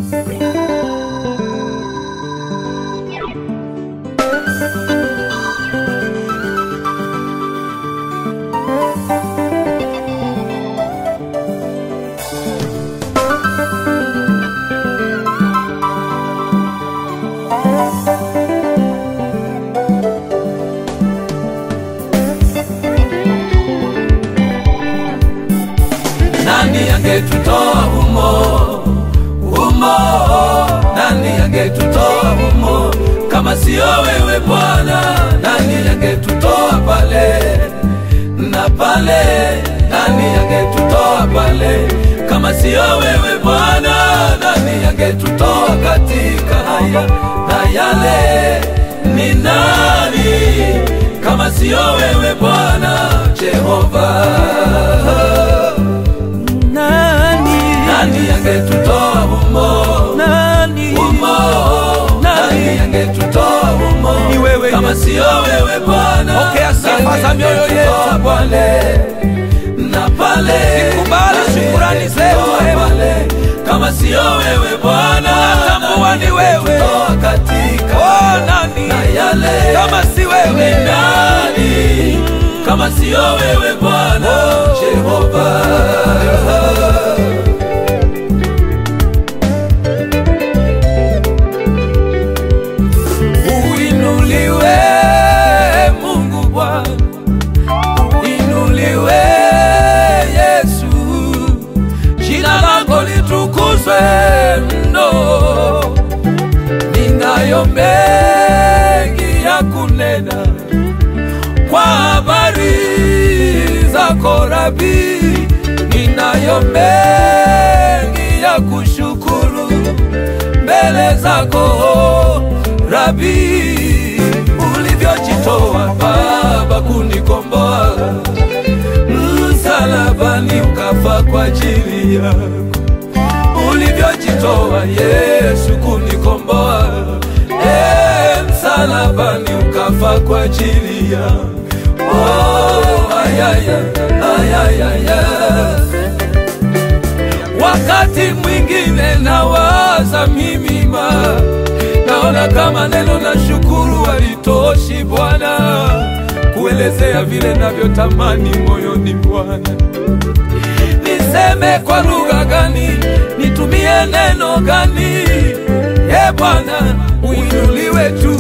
nani angetutoa humo humo nani angetutoa humo kama sio wewe bwana nani angetutoa pale na pale nani angetutoa pale kama sio wewe bwana nani angetutoa katika haya na yale ni nani kama sio wewe bwana jehova nani nani angetutoa humo nani humo nani angetutoa humo Ni wewe kama Yesu. sio wewe bwana Pokea sifa Nani za mioyo angetutoa yetu. pale na pale Zikubali Nani shukrani zetu, angetutoa Ewe. pale kama sio wewe bwana Tunatambua Nani ni wewe. angetutoa katika Oh, nani na yale kama si ni wewe nani kama sio wewe bwana jehova uinuliwe mungu bwana inuliwe yesu jina lako litukuzwe mno ninayo mengi ya kunena kwa habari zako rabi ninayo mengi ya kushukuru mbele zako rabi ulivyojitoa baba kunikomboa msalabani ukafa kwa ajili yako ulivyojitoa Yesu kunikomboa e, msalabani ukafa kwa ajili ya oh, ayaya, ayayaya. Wakati mwingine nawaza mimi ma naona kama neno na shukuru halitoshi Bwana kuelezea vile navyotamani moyoni Bwana niseme kwa lugha gani, nitumie neno gani? E Bwana, uinuliwe tu.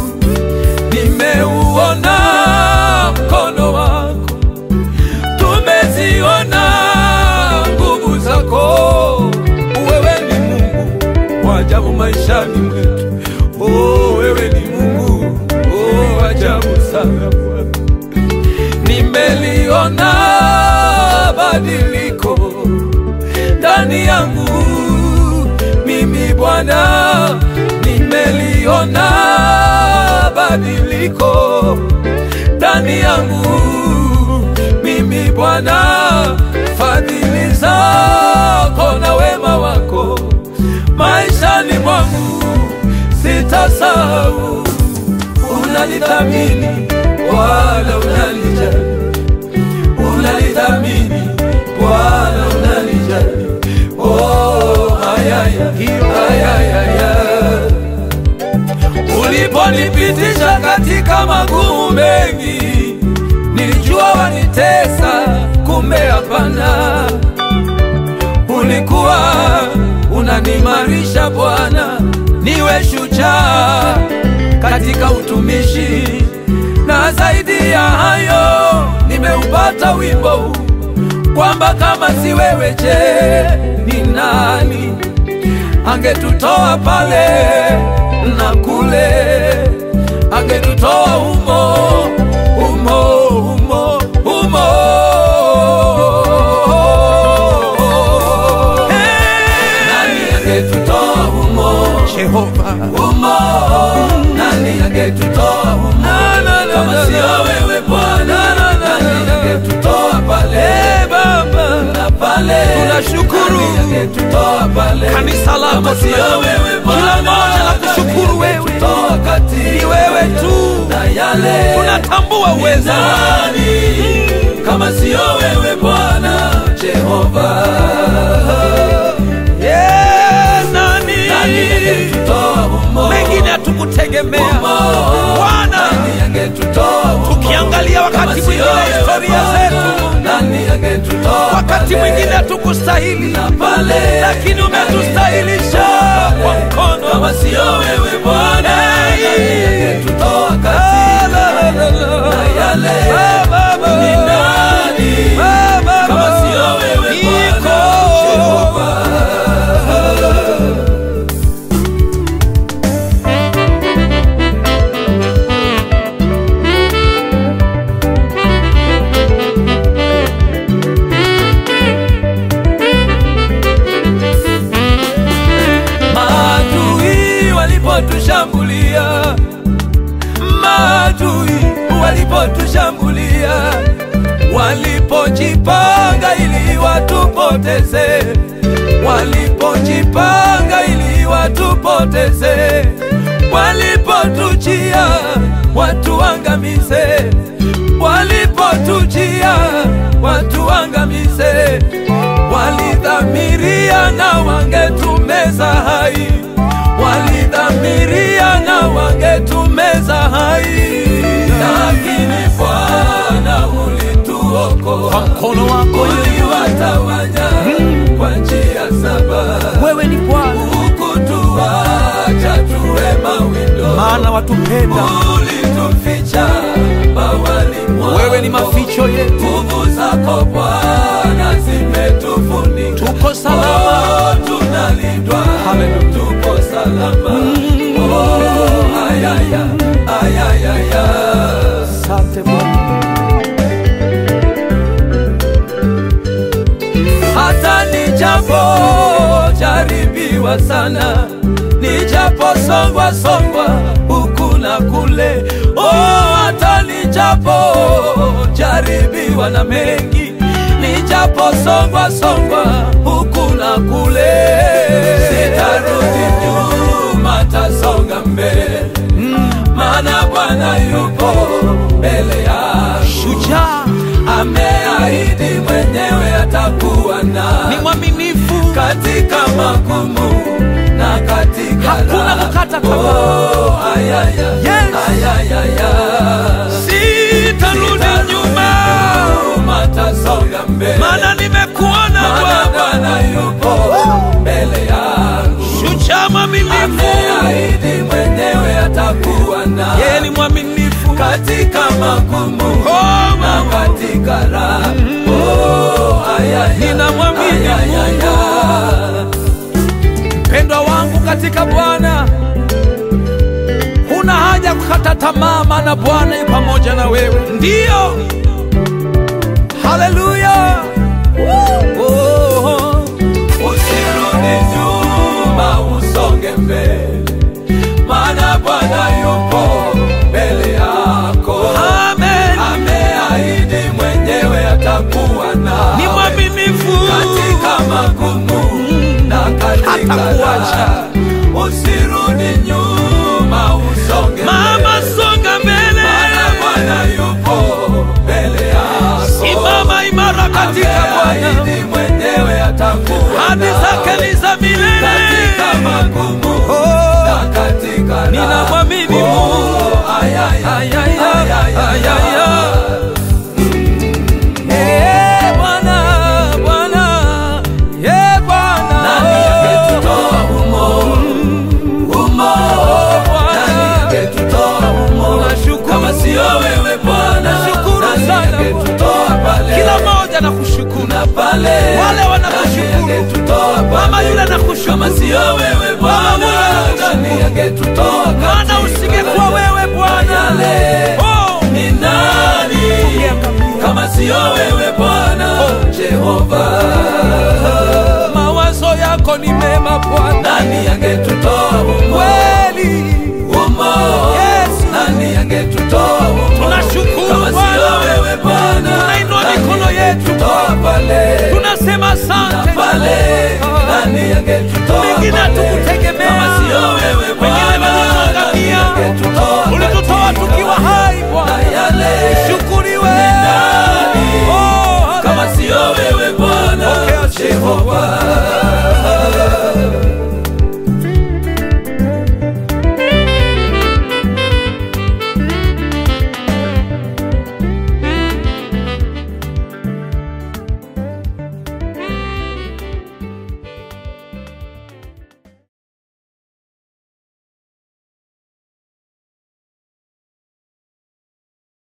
Nimeuona mkono wako, tumeziona nguvu zako. Wewe ni Mungu wa ajabu maishani mwetu. Oh, wewe ni Mungu oh, ajabu sana Bwana nimeliona badiliko ndani yangu mimi Bwana, nimeliona badiliko ndani yangu mimi Bwana, fadhili zako na wema wako maishani mwangu sitasahau unalithamini wala unalijali, unalithamini wala unalijali. Oh, ayaya, ayayaya. Uliponipitisha katika magumu mengi, nilijua wanitesa, kumbe hapana. Ulikuwa unanimarisha Bwana, niwe shujaa katika utumishi, na zaidi ya hayo nimeupata wimbo huu kwamba kama si wewe, je, ni nani angetutoa pale na kule, angetutoa humo humo humo humo nani angetutoa humo Jehova humo nani angetutoa humo kama sio wewe Bwana nani angetutoa pale Eh, Baba na pale Tunashukuru. Nani angetutoa pale Kanisa lako kama sio tuna- wewe Bwana kila mmoja la kushukuru nani wewe. angetutoa kati Ni wewe tu. na yale tunatambua ni uwezo wako. nani kama sio wewe Bwana Jehova Yeah, nani tunakutegemea Umo, Bwana. nani angetutoa humo? Tukiangalia wakati Kama sio mwingine wewe historia Bwana, zetu. nani angetutoa wakati pale? mwingine hatukustahili, Na pale, lakini umetustahilisha kwa mkono. kama sio wewe Bwana, Hey. nani angetutoa Ah, kati la, la, la, la. na yale Ah, Baba. ni nani Ah, Baba. kama sio wewe Niko. Bwana Jehova? Maadui walipotushambulia, maadui walipotushambulia, walipojipanga ili watupoteze, walipojipanga ili watupoteze, walipotuchia watuangamize, walipotuchia watuangamize, walidhamiria na wangetumeza hai, walidhamiria na wangetumeza hai, lakini Bwana ulituokoa Kwa mkono wako uliwatawanya kwa njia saba, wewe ni Bwana, hukutuacha tuwe mawindo, maana watupenda ulituficha bawani mwako. wewe ni maficho yetu, Nguvu zako Bwana zimetufunika, tuko salama. Oh, tunalindwa, Hallelujah. tuko salama. Oh, ayaya, ayayaya. Asante Bwana, hata nijapo jaribiwa sana, nijapo songwa songwa huku na kule, oh, hata nijapo jaribiwa na mengi, nijapo songwa songwa huku na kule, sitarudi nyuma, tasonga mbele, maana Bwana yupo mbele yangu shujaa ameahidi mwenyewe atakuwa ni na mwaminifu, katika magumu na katika Hakuna raha. kukata tamaa. Oh, ayaya, Yes. ayayaya. sitarudi nyuma, Nyuma tasonga mbele, maana nimekuona maana Bwana, Bwana yupo mbele yangu, shujaa mwaminifu, ameahidi mwenyewe atakuwa yeye ni na mwaminifu, katika magumu Oh, na katika raha. Oh, ayaya, Ninamwamini ayayaya. mpendwa wangu katika Bwana. Huna haja kukata tamaa, maana Bwana yu pamoja na wewe. Ndiyo, haleluya. Oh, Usirudi nyuma, usonge mbele, maana Bwana yupo mbele yako. amen. Ameahidi mwenyewe atakuwa Ni nawe mwaminifu, katika magumu na katika Hatakuacha. raha. Usirudi nyuma, usonge mama, mbele, songa mbele, maana Bwana yupo mbele yako. simama imara katika Bwana, Ameahidi mwenyewe atakuwa hadi nawe zake ni za milele. katika magumu Oh, na katika raha. ninamwamini Mungu. Oh, ayaya, Ayaya, ayaya, ayaya. Eh, Bwana, Bwana, eh, Bwana. Nani angetutoa humo? Humo. Bwana. Nani angetutoa humo? Nashukuru. Kama sio wewe Bwana, Nashukuru nani sana, angetutoa pale? Kila mmoja na kushukuru, na pale Wale wanakushukuru. Nani angetutoa pale? mama yule na Kama kushukuru, sio wewe Bwana, Mama yule anakushukuru. nani angetutoa maana katika usingekuwa wewe Bwana. yale? Oh, Ni nani kama sio wewe Bwana Jehova? mawazo yako ni mema Bwana, Nani angetutoa humo? kweli Humo. Yesu. Nani angetutoa humo? Tunashukuru Kama sio Bwana. wewe Bwana, Tunainua nani mikono yetu. angetutoa pale tunasema asante pale? Nani angetutoa Wengine pale? hatukutegemea. Kama sio wewe Wengine Bwana, walituangamia. nani angetutoa ulitutoa katika tukiwa hai na Bwana, yale shukuriwe. nani Oh, kama sio wewe Bwana Pokea sifa. Jehova.